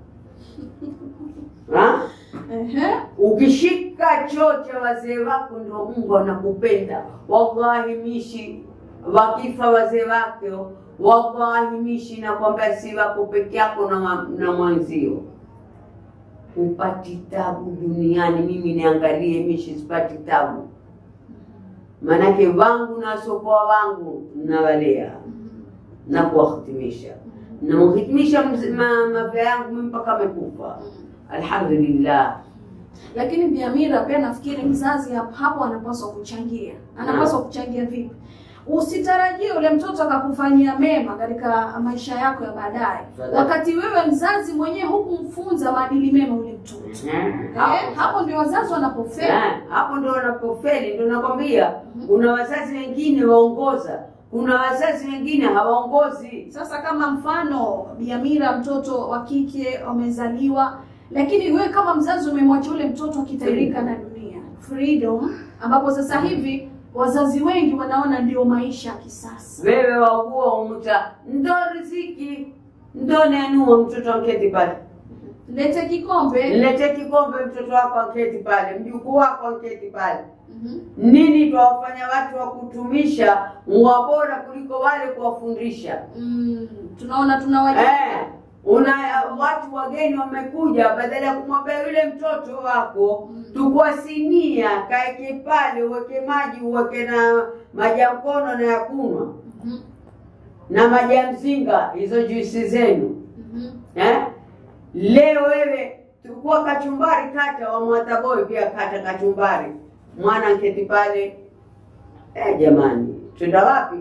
ha? Ehe. Ukishika choo cha wazee wako ndio Mungu anakupenda. Wallahi mishi wakifa wazee wake, wallahi mishi nakwambia, si wako peke yako na, wa- na mwanzio upati tabu duniani. Mimi niangalie mishi sipati tabu, maanake wangu na wasiokuwa wangu nawalea na kuwahitimisha namhitimisha mavya yangu mimi mpaka amekufa, alhamdulillah. Lakini Bi Amira pia nafikiri mzazi hap- hapo anapaswa kuchangia. Anapaswa kuchangia vipi? Usitarajie ule mtoto akakufanyia mema katika maisha yako ya baadaye, Sawa. wakati wewe mzazi mwenyewe hukumfunza maadili mema ule mtoto. Eh, Eh, hapo ndio wazazi wanapofeli. Eh, hapo ndo wanapofeli. Ndo nakwambia kuna wazazi wengine waongoza, kuna wazazi wengine hawaongozi. Sasa kama mfano Bi Amira, mtoto wa kike amezaliwa, lakini wewe kama mzazi umemwacha ule mtoto akitairika na dunia, freedom, ambapo sasa hivi wazazi wengi wanaona ndio maisha ya kisasa. Wewe waugua umuta, ndo riziki, ndo nenua mtoto anketi pale, Lete kikombe. lete kikombe, mtoto wako anketi pale, mjukuu wako anketi pale. Mhm. Nini twawafanya watu wa kutumisha mwa bora kuliko wale kuwafundisha? Mm, tunaona tunawaja Eh, una watu wageni wamekuja, badala ya kumwambia yule mtoto wako tukua sinia, kaeke pale, uweke maji, uweke na maji ya mkono na ya kunywa Mhm, na maji ya mzinga, hizo juisi zenu mhm. eh? Leo wewe tukua kachumbari, kata wa mwataboi pia kata kachumbari, mwana nketi pale. Eh, jamani, twenda wapi?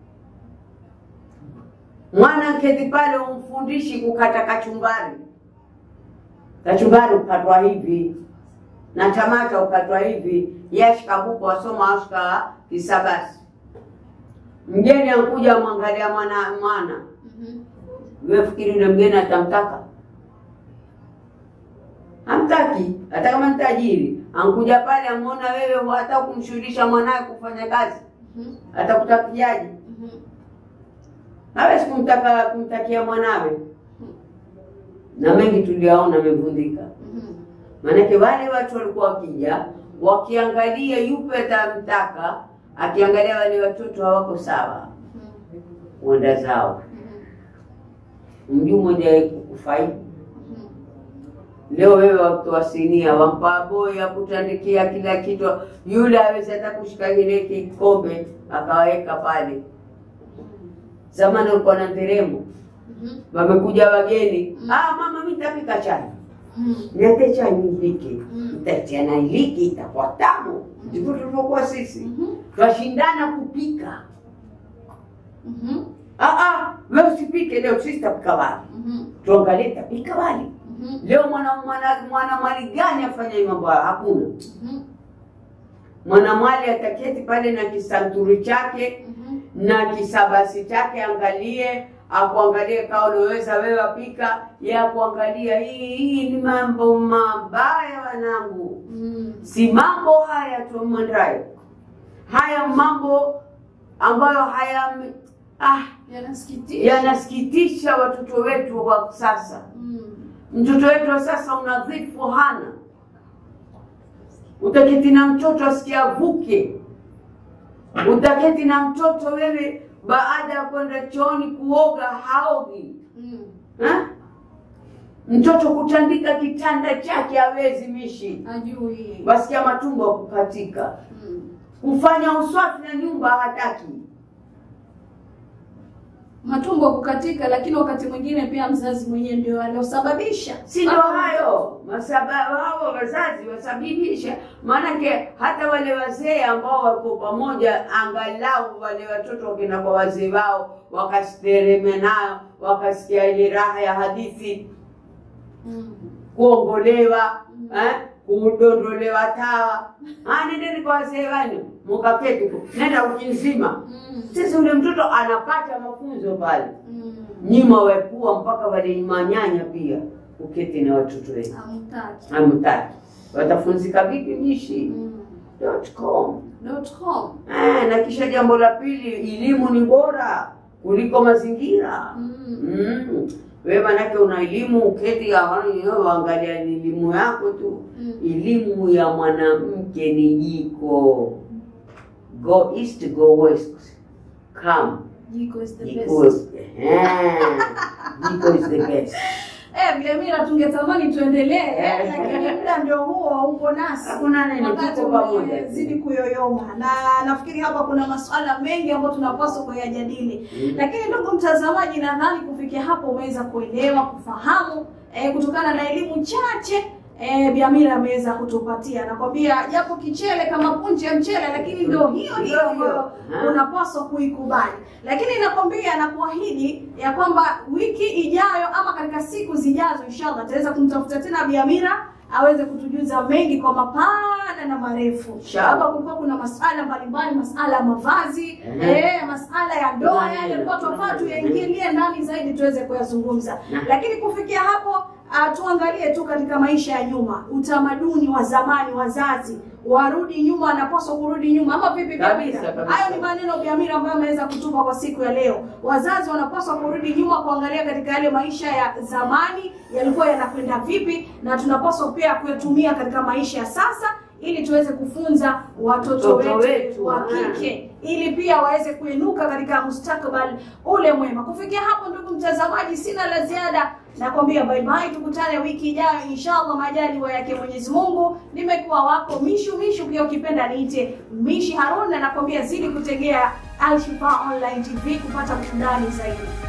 Mwana nketi pale, umfundishi kukata kachumbari. Kachumbari ukatwa hivi na tamata ukatwa hivi, yashikabuko wasoma ashka kisabasi. Mgeni ankuja mwangalia mwana mwana, Mhm. wewe fikiri yule mgeni atamtaka? Hamtaki, hata kama ni tajiri. Ankuja pale amuona wewe hata kumshughulisha mwanawe kufanya kazi, Mhm. atakutakiaje? Mhm. hawezi kumtaka kumtakia mwanawe, na mengi tuliyaona amevundika. Mhm. Maanake wale watu walikuwa wakija wakiangalia yupe atamtaka, akiangalia wale watoto hawako sawa, Mhm. uenda zao. Mhm. Mjuu mmoja kufaidi Mhm. Leo wewe watoa sinia wampa boy akutandikia kila kitu, yule awezi hata kushika kile kikombe akaweka pale. Zamani ulikuwa na nderemo, Mhm. wamekuja wageni, Mm. ah, mama mimi nitapika chai, Mhm. niate chai nipike, Mm. nitatia na iliki, itakuwa tamu. Ndivyo tulivyokuwa sisi, Mhm. twashindana kupika. Mhm. Ah, ah, wewe usipike leo, sisi tapika wali, Mhm. tuangalie tapika wali Mhm. leo. Mwana mwana mwana mwali gani afanya hii mambo haya? Hakuna. Mhm. mwanamwali ataketi pale na kisanturi chake Mhm. na kisabasi chake, angalie akuangalie kaa unaweza wewe apika, ye akuangalia hii hii ni mambo mabaya wanangu, Mm. si mambo haya tu mwendayo, haya mambo ambayo haya ah, Yanasikitisha. yanasikitisha watoto wetu wa sasa. Mm. Mtoto wetu wa sasa unadhifu hana, utaketi na mtoto asikia avuke, utaketi na mtoto wewe, baada ya kwenda chooni kuoga haogi Mm. ha? Mtoto kutandika kitanda chake hawezi mishi, Ajui. wasikia matumbo ya kukatika, Mm. kufanya uswafi na nyumba hataki. Matumbo kukatika, lakini wakati mwingine pia mzazi mwenyewe ndio aliosababisha. si ndio hayo masababu hao wazazi wasababisha maanake hata wale wazee ambao wako pamoja angalau wale watoto wakenda kwa wazee wao wakastereme nayo wakasikia ile raha ya hadithi Mm. kuongolewa eh, kudondolewa tawa Ah, nendeni kwa wazee wenu mukaketi tu. nenda wiki nzima Mm. sasa ule mtoto anapata mafunzo pale Mm. nyima wepua mpaka wale manyanya pia uketi na watoto wetu Hamtaki. hamtaki watafunzika vipi mishi Mm. dot com Dot com. eh, na kisha jambo la pili elimu ni bora kuliko mazingira Mm. mm. we manake una elimu uketi angalia elimu yako tu Mm. elimu ya mwanamke ni jiko go east go west come Jiko is the jiko best. eh, jiko is the best Eh, vile mira tungetamani tuendelee Eh. lakini muda ndio huo uko nasi. Hakuna nini, Wakati tuko pamoja. umezidi kuyoyoma na nafikiri hapa kuna masuala mengi ambayo tunapaswa kuyajadili. Mm. Lakini ndugu mtazamaji, nadhani kufikia hapo umeweza kuelewa, kufahamu eh, kutokana na elimu chache eh, Biamira ameweza kutupatia. Nakwambia japo kichele kama punje ya mchele, lakini ndio hiyo hiyo ambayo Ah. unapaswa kuikubali. Lakini nakwambia na kuahidi ya kwamba wiki ijayo ama katika siku zijazo, inshallah ataweza kumtafuta tena Biamira aweze kutujuza mengi kwa mapana na marefu. Inshallah. Hapa kulikuwa kuna masuala mbalimbali, masuala ya mavazi, Mhm. eh, masuala ya ndoa, Kuna yale nini? yalikuwa tunafaa Kuna nini? tuyaingilie ndani zaidi tuweze kuyazungumza. Na- Lakini kufikia hapo uh, tuangalie tu katika maisha ya nyuma, utamaduni wa zamani, wazazi warudi nyuma, wanapaswa kurudi nyuma ama vipi? Kabisa, Biamira, kabisa. hayo ni maneno Biamira ambayo ameweza kutupa kwa siku ya leo. Wazazi wanapaswa kurudi nyuma, kuangalia katika yale maisha ya zamani yalikuwa yanakwenda vipi, na tunapaswa pia kuyatumia katika maisha ya sasa ili tuweze kufunza watoto Watoto wetu, wetu, wa ah. kike ili pia waweze kuinuka katika mustakabali ule mwema. Kufikia hapo, ndugu mtazamaji, sina la ziada, nakwambia bye bye, tukutane wiki ijayo inshallah, majaliwa yake Mwenyezi Mungu. Nimekuwa wako Mishu Mishu, pia ukipenda niite Mishi Harun, na nakwambia zidi kutegea Alshifa Online TV kupata burudani zaidi.